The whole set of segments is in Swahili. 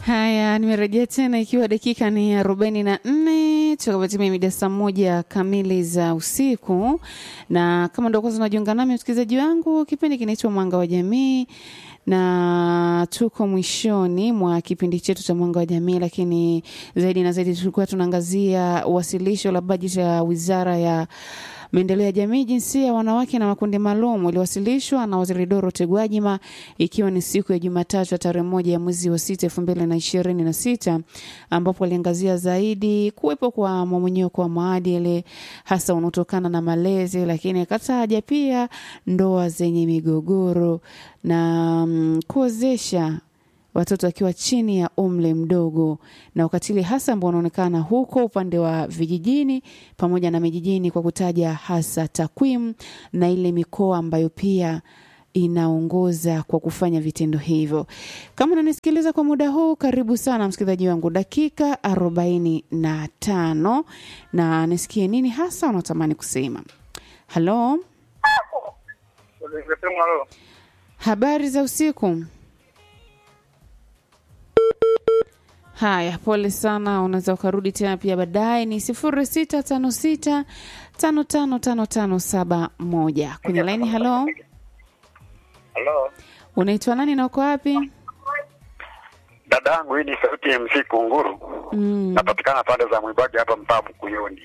Haya, nimerejea tena ikiwa dakika ni arobaini na nne tukapatimia mida saa moja kamili za usiku, na kama ndo kwanza unajiunga nami msikilizaji wangu, kipindi kinaitwa Mwanga wa Jamii na tuko mwishoni mwa kipindi chetu cha Mwanga wa Jamii, lakini zaidi na zaidi tulikuwa tunaangazia wasilisho la bajeti ya Wizara ya maendeleo ya jamii, jinsia, wanawake na makundi maalum iliwasilishwa na Waziri Dorothy Gwajima ikiwa ni siku ya Jumatatu ya tarehe moja ya mwezi wa sita elfu mbili na ishirini na sita ambapo aliangazia zaidi kuwepo kwa mmomonyoko wa maadili hasa unaotokana na malezi, lakini akataja pia ndoa zenye migogoro na mm, kuozesha watoto wakiwa chini ya umri mdogo na ukatili hasa ambao unaonekana huko upande wa vijijini pamoja na mijijini, kwa kutaja hasa takwimu na ile mikoa ambayo pia inaongoza kwa kufanya vitendo hivyo. Kama unanisikiliza kwa muda huu, karibu sana msikilizaji wangu, dakika arobaini na tano na nisikie nini hasa unatamani kusema. Halo, habari za usiku. Haya, pole sana, unaweza ukarudi tena pia baadaye. Ni sifuri sita tano sita tano tano tano tano saba moja kwenye laini. Halo, Halo, unaitwa nani na uko wapi? dada yangu, hii ni sauti ya MC Kunguru. Mm. Napatikana pande za Mwibage hapa mtaa Mkuyuni.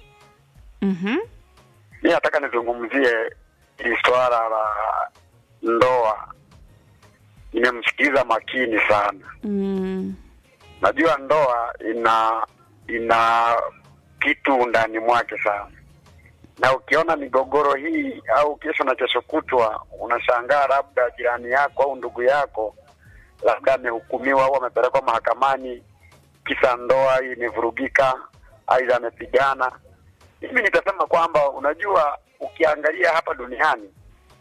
Mhm. Mi nataka nizungumzie hili swala la ndoa. Nimemsikiliza makini sana. Mm. Najua ndoa ina ina kitu ndani mwake sana, na ukiona migogoro hii au kesho na kesho kutwa, unashangaa labda jirani yako au ndugu yako labda amehukumiwa au amepelekwa mahakamani kisa ndoa imevurugika, aidha amepigana. Mimi nitasema kwamba unajua, ukiangalia hapa duniani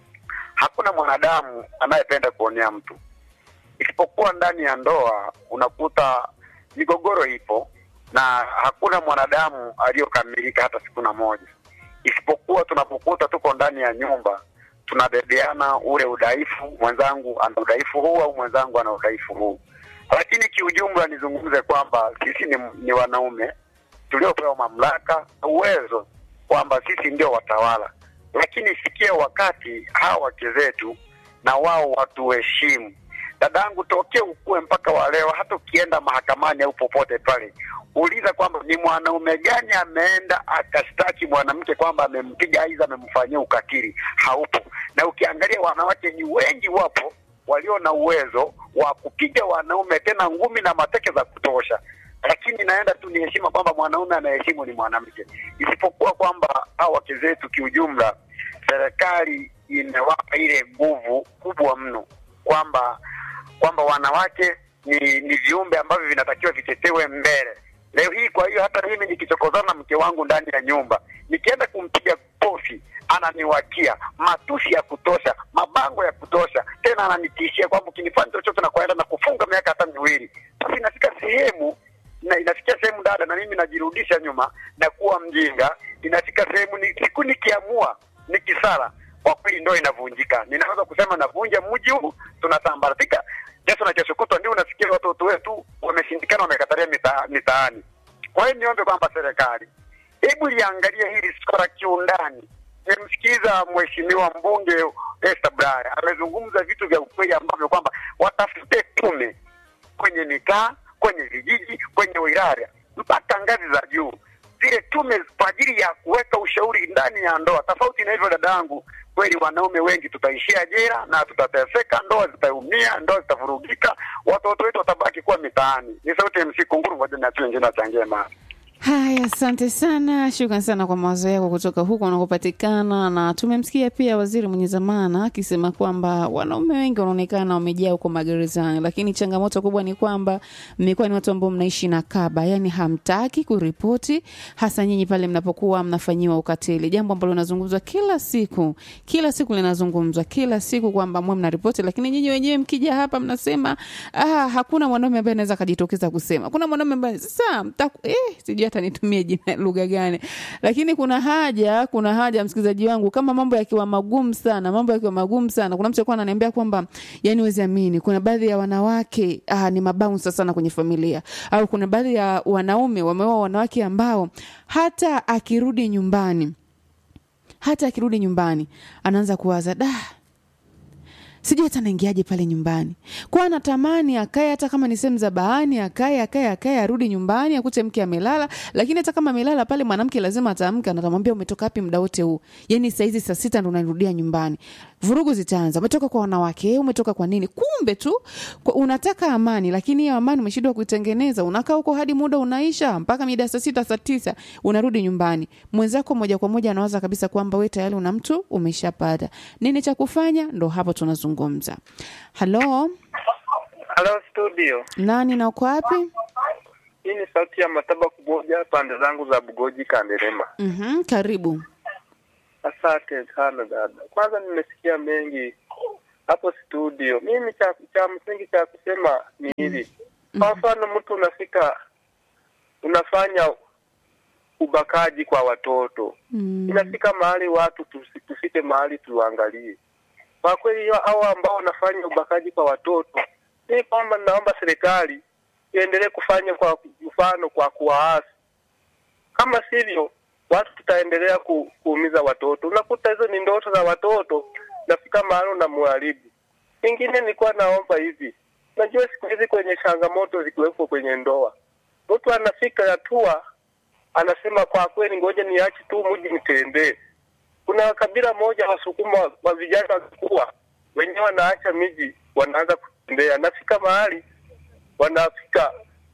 hakuna mwanadamu anayependa kuonea mtu isipokuwa ndani ya ndoa unakuta migogoro ipo na hakuna mwanadamu aliyokamilika hata siku na moja, isipokuwa tunapokuta tuko ndani ya nyumba tunabebeana ule udhaifu, mwenzangu ana udhaifu huu au mwenzangu ana udhaifu huu. Lakini kiujumla nizungumze kwamba sisi ni, ni wanaume tuliopewa mamlaka na uwezo kwamba sisi ndio watawala, lakini ifikie wakati hawa wake zetu na wao watuheshimu dadangu, tokee ukue mpaka wa leo, hata ukienda mahakamani au popote pale, uliza kwamba ni mwanaume gani ameenda akashtaki mwanamke kwamba amempiga aidha amemfanyia ukatili. Haupo. Na ukiangalia wanawake ni wengi, wapo walio na uwezo wa kupiga wanaume tena ngumi na mateke za kutosha, lakini naenda tu ni heshima kwamba mwanaume anaheshimu ni mwanamke, isipokuwa kwamba hao wake zetu kiujumla, serikali imewapa ile nguvu kubwa mno kwamba kwamba wanawake ni ni viumbe ambavyo vinatakiwa vitetewe mbele. Leo hii, kwa hiyo hata mimi nikichokozana na mke wangu ndani ya nyumba, nikienda kumpiga kofi, ananiwakia matusi ya kutosha, mabango ya kutosha, tena ananitishia kwamba ukinifanya chochote na kuenda na kufunga miaka hata miwili. Sasa inafika sehemu na inafikia sehemu dada, na mimi najirudisha nyuma na kuwa mjinga. Inafika sehemu ni, siku nikiamua nikisala kwa kweli ndoa inavunjika. Ninaweza kusema navunja mji huu, tunasambaratika. Kesho na kesho kutwa ndio unasikia watoto wetu wameshindikana, wamekatalia mita, mitaani. Kwa hiyo niombe kwamba serikali, hebu liangalie hili swala kiundani. Nimemsikiza mheshimiwa mbunge Esther Bulaya amezungumza vitu vya ukweli ambavyo kwamba watafute tume kwenye mitaa, kwenye vijiji, kwenye wilaya mpaka ngazi za juu zile tume kwa ajili ya kuweka ushauri ndani ya ndoa. Tofauti na hivyo, dada yangu, kweli wanaume wengi tutaishia jela na tutateseka, ndoa zitaumia, ndoa zitavurugika, watoto wetu watabaki kuwa mitaani. Ni sauti ya MC Kunguru, ngoja niachie wengine wachangie mara. Haya, asante sana, shukran sana kwa mawazo yako kutoka huko unakopatikana. Na tumemsikia pia waziri mwenye zamana akisema kwamba wanaume wengi wanaonekana wamejaa huko magerezani, lakini changamoto kubwa ni kwamba mmekuwa ni watu ambao mnaishi na kaba, yani hamtaki kuripoti, hasa nyinyi pale mnapokuwa mnafanyiwa ukatili, jambo ambalo linazungumzwa kila siku, kila siku linazungumzwa kila siku kwamba mwe mnaripoti, lakini nyinyi wenyewe mkija hapa mnasema ah, hakuna mwanaume ambaye anaweza akajitokeza kusema, kuna mwanaume ambaye sasa mtaku, eh, sijui hata nitumie jina lugha gani lakini kuna haja kuna haja msikilizaji wangu kama mambo yakiwa magumu sana mambo yakiwa magumu sana kuna mtu alikuwa ananiambia kwamba yani wezi amini kuna baadhi ya wanawake ah, ni mabaunsa sana kwenye familia au kuna baadhi ya wanaume wameoa wanawake ambao hata akirudi nyumbani hata akirudi nyumbani anaanza kuwaza da sijui hata naingiaje pale nyumbani kwa anatamani akae hata kama ni sehemu za bahani akae akae akae arudi nyumbani akute mke amelala lakini hata kama amelala pale mwanamke lazima ataamka na atamwambia umetoka wapi muda wote huu yani saizi saa sita ndo unarudia nyumbani vurugu zitaanza umetoka kwa wanawake eh, umetoka kwa nini kumbe tu kwa, unataka amani lakini hiyo amani umeshindwa kuitengeneza unakaa huko hadi muda unaisha mpaka mida ya saa sita saa tisa unarudi nyumbani mwenzako moja kwa moja anawaza kabisa kwamba we tayari una mtu umeshapata nini cha kufanya ndo hapo tunazungumza halo Halo studio, nani na uko wapi hii ni sauti ya Mataba Kuboja, pande zangu za Bugoji Kanderema. mm karibu Asante sana dada. Kwanza nimesikia mengi hapo studio. Mimi cha, cha msingi cha kusema ni hili. Kwa mfano, mtu unafika unafanya ubakaji kwa watoto mm. inafika mahali watu tusi- tufike mahali tuangalie kwa kweli hao ambao wanafanya ubakaji kwa watoto ni kwamba naomba serikali iendelee kufanya kwa mfano kwa kuwaasi kama sivyo watu tutaendelea ku, kuumiza watoto unakuta hizo ni ndoto za watoto nafika mahali unamharibu ingine nilikuwa naomba hivi najua siku hizi kwenye changamoto zikiwepo kwenye ndoa mtu anafika hatua anasema kwa kweli ngoja niache tu mji nitembee kuna kabila moja wasukuma wa vijana wakikuwa wenyewe wanaacha miji wanaanza kutembea nafika mahali wanafika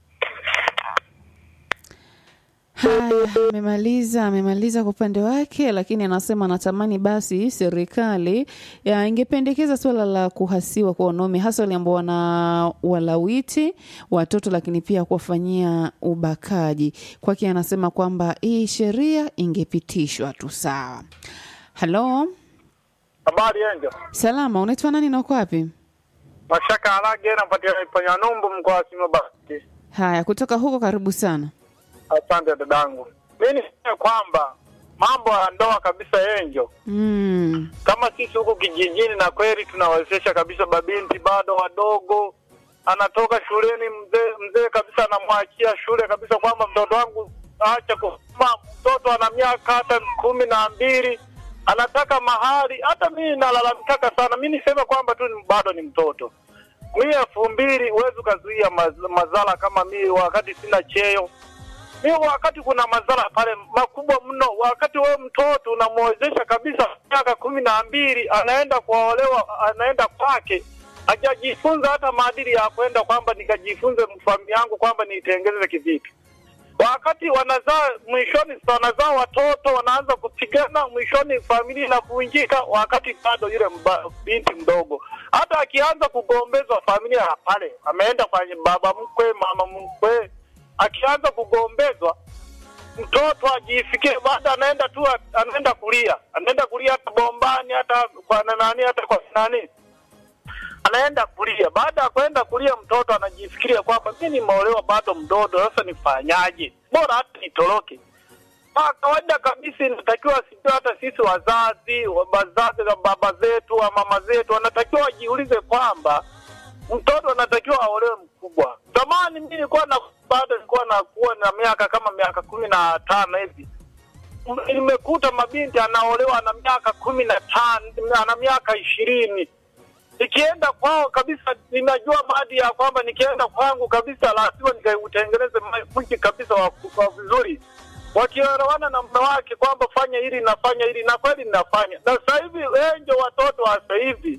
Haya, amemaliza amemaliza kwa upande wake, lakini anasema anatamani basi serikali ya ingependekeza suala la kuhasiwa kwa wanaume hasa wale ambao wana walawiti watoto, lakini pia kuwafanyia ubakaji. Kwake anasema kwamba hii sheria ingepitishwa tu. Sawa. Halo, habari enjo salama, unaitwa nani na uko wapi? mashaka harage napatikana iponya numbu mkoa wa simabati Haya, kutoka huko, karibu sana. asante dadangu mi niseme kwamba mambo ya ndoa kabisa enjo Mm. kama sisi huku kijijini na kweli tunawezesha kabisa babinti bado wadogo anatoka shuleni mzee mzee kabisa anamwachia shule kabisa kwamba mtoto wangu acha kusoma mtoto ana miaka hata kumi na mbili anataka mahali hata mimi nalalamikaka sana mi niseme kwamba tu ni- bado ni mtoto mi elfu mbili huwezi ukazuia maz- madhara kama mi wakati sina cheo mi wakati kuna madhara pale makubwa mno. Wakati wewe mtoto unamwezesha kabisa miaka kumi na mbili, anaenda kuolewa, anaenda kwake, hajajifunza hata maadili ya kwenda kwamba nikajifunze familia yangu kwamba niitengeze kivipi. Wakati wanazaa mwishoni, sasa wanazaa watoto, wanaanza kupigana, mwishoni familia inavunjika, wakati bado yule mba, binti mdogo hata akianza kugombezwa familia ya pale, ameenda kwa baba mkwe, mama mkwe, akianza kugombezwa mtoto ajifikie, baada anaenda tu, anaenda kulia, anaenda kulia hata bombani, hata kwa nani, hata kwa nani, anaenda kulia. Baada ya kwenda kulia, mtoto anajifikiria kwamba mi nimeolewa bado mdogo, sasa nifanyaje? Bora hata nitoroke. Kwa kawaida kabisa inatakiwa sijui hata sisi wazazi wa- wazazi na baba zetu wa mama zetu wanatakiwa wajiulize kwamba mtoto anatakiwa aolewe mkubwa. Zamani mimi nilikuwa na bado nilikuwa nakuwa na miaka kama miaka kumi na tano hivi M- nimekuta mabinti anaolewa na miaka kumi na tano ana miaka ishirini nikienda kwao kabisa ninajua maadi ya kwamba nikienda kwangu kabisa lazima nikautengeneze ma- mji kabisa wa, wa vizuri wakielewana na mume wake kwamba fanya hili nafanya hili na kweli ninafanya na sasa hivi enjo watoto wa sasa hivi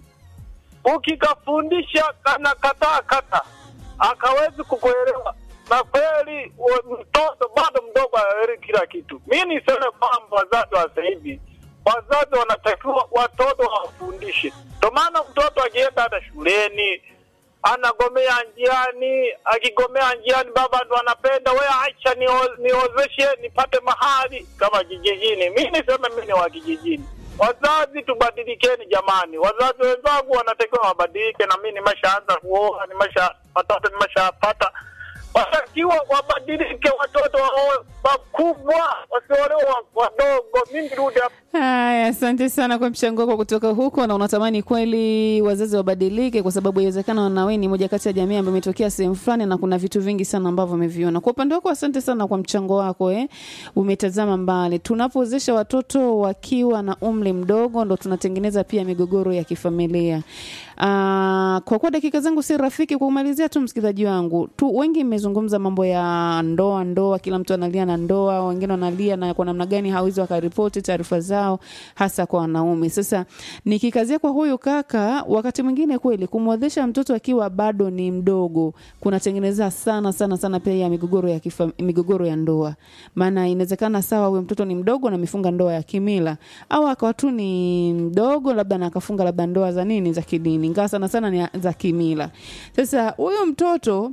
ukikafundisha kana kataa kata akawezi kukuelewa na kweli wa- mtoto bado mdogo aelewi kila kitu mi niseme kwamba wazazi wa sasa hivi wazazi wanatakiwa watoto wawafundishe ndo maana mtoto akienda hata shuleni anagomea njiani akigomea njiani baba ndo anapenda we acha nio- niozeshe nipate mahali kama kijijini mi niseme mi ni wa kijijini wazazi tubadilikeni jamani wazazi wenzangu wanatakiwa wabadilike na mi nimeshaanza kuoa nimesha watoto nimeshapata watakiwa wabadilike watoto waoe wakubwa wasiolewa wa- wadogo. Mi nirudi hapa Haya, asante sana kwa mchango wako kutoka huko, na unatamani kweli wazazi wabadilike, kwa sababu inawezekana na wewe ni moja kati ya jamii ambayo imetokea sehemu fulani na kuna vitu vingi sana ambavyo umeviona. Kwa upande wako, asante sana kwa mchango wako eh. Umetazama mbali. Tunapowezesha watoto wakiwa na umri mdogo, ndo tunatengeneza pia migogoro ya kifamilia. Ah, kwa kuwa dakika zangu si rafiki, kwa kumalizia tu, msikilizaji wangu tu, wengi mmezungumza mambo ya ndoa, ndoa, kila mtu analia na ndoa, wengine wanalia na kwa namna gani hawezi wakaripoti taarifa zao, hasa kwa wanaume. Sasa nikikazia kwa huyu kaka, wakati mwingine kweli kumwezesha mtoto akiwa bado ni mdogo kunatengeneza sana sana sana pia ya migogoro ya kifa, migogoro ya ndoa, maana inawezekana sawa, huyo mtoto ni mdogo na amefunga ndoa ya kimila, au akawa tu ni mdogo labda na akafunga labda ndoa za nini za kidini, ingawa sana sana ni za kimila. Sasa huyo mtoto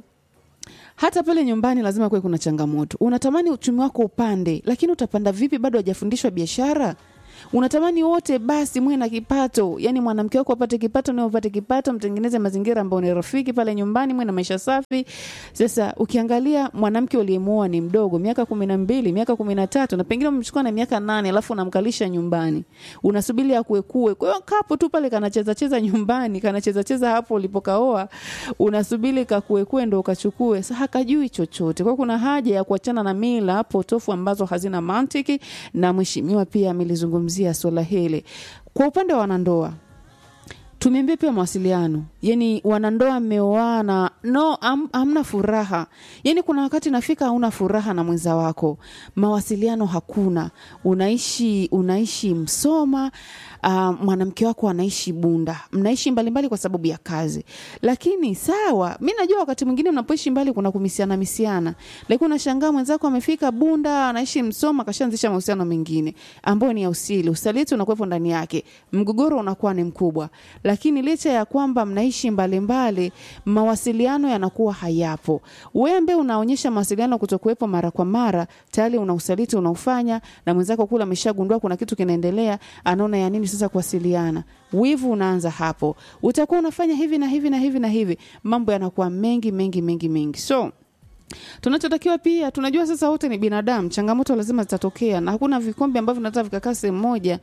hata pale nyumbani lazima kuwe kuna changamoto. Unatamani uchumi wako upande, lakini utapanda vipi? Bado hajafundishwa biashara. Unatamani wote basi mwe na kipato, yani mwanamke wako apate kipato, nawe upate kipato, mtengeneze mazingira ambayo ni rafiki pale nyumbani, mwe na maisha safi. Sasa ukiangalia mwanamke uliyemuoa ni mdogo, miaka kumi na mbili, miaka kumi na tatu, na pengine umemchukua na miaka nane, alafu unamkalisha nyumbani, unasubiri akuekue. Kwa hiyo kapo tu pale kanacheza cheza nyumbani, kanacheza cheza hapo ulipokaoa, unasubiri kakuekue ndo ukachukue. Sasa hakajui chochote. Kwa hiyo kuna haja ya kuachana na mila potofu ambazo hazina mantiki, na mheshimiwa pia amelizungumzia swala hili. Kwa upande wa wanandoa, tumeambia pia mawasiliano, yani wanandoa mmeoana, no am, hamna furaha. Yani kuna wakati nafika hauna furaha na mwenza wako, mawasiliano hakuna, unaishi unaishi Msoma, uh, mwanamke wako anaishi Bunda, mnaishi mbalimbali kwa sababu ya kazi. Lakini sawa, mi najua wakati mwingine mnapoishi mbali kuna kumisiana misiana, lakini unashangaa mwenzako amefika Bunda, anaishi Msoma, kashaanzisha mahusiano mengine ambayo ni ya usili, usaliti unakuwepo ndani yake, mgogoro unakuwa ni mkubwa. Lakini licha ya kwamba mnaishi mbalimbali, mawasiliano yanakuwa hayapo. Wewe ambaye unaonyesha mawasiliano kutokuwepo mara kwa mara, tayari una usaliti unaufanya, na mwenzako kule ameshagundua kuna kitu kinaendelea, anaona ya nini sasa kuwasiliana. Wivu unaanza hapo, utakuwa unafanya hivi na hivi na hivi na hivi, mambo yanakuwa mengi mengi mengi mengi so tunachotakiwa pia tunajua sasa wote ni binadamu changamoto lazima zitatokea na hakuna vikombe ambavyo vinaweza vikakaa sehemu moja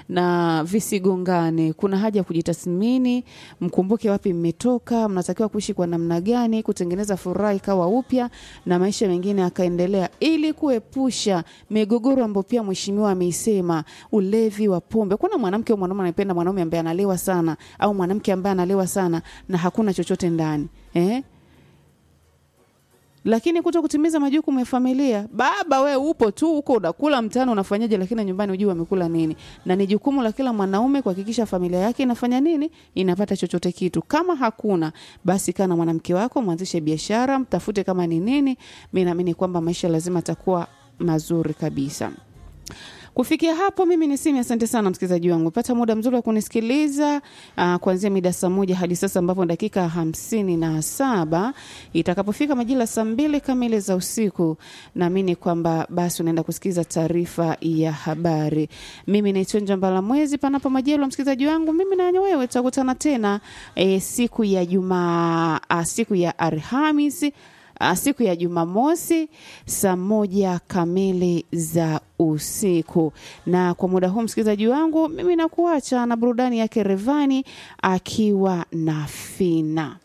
na visigongane kuna haja ya kujitathmini mkumbuke wapi mmetoka mnatakiwa kuishi kwa namna gani kutengeneza furaha ikawa upya na maisha mengine yakaendelea ili kuepusha migogoro ambayo pia mheshimiwa ameisema ulevi wa pombe kuna mwanamke au mwanaume anapenda mwanaume ambaye analewa sana au mwanamke ambaye analewa sana na hakuna chochote ndani eh? lakini kuto kutimiza majukumu ya familia. Baba we upo tu huko unakula mtano unafanyaje, lakini nyumbani hujui wamekula nini. Na ni jukumu la kila mwanaume kuhakikisha familia yake inafanya nini, inapata chochote kitu. Kama hakuna basi, kaa na mwanamke wako, mwanzishe biashara, mtafute kama ni nini. Mi naamini kwamba maisha lazima atakuwa mazuri kabisa. Kufikia hapo mimi ni Simi, asante sana msikilizaji wangu. Pata muda mzuri wa kunisikiliza uh, kuanzia mida saa moja hadi sasa ambapo dakika hamsini na saba itakapofika majira saa mbili kamili za usiku, naamini kwamba basi unaenda kusikiliza taarifa ya habari. Mimi naitwa Njambala Mwezi, panapo majaliwa msikilizaji wangu, mimi na wewe tutakutana tena eh, siku ya Jumaa, uh, siku ya Alhamisi uh, siku ya Jumamosi saa moja kamili za usiku. Na kwa muda huu msikilizaji wangu, mimi nakuacha na burudani yake Revani akiwa na Fina.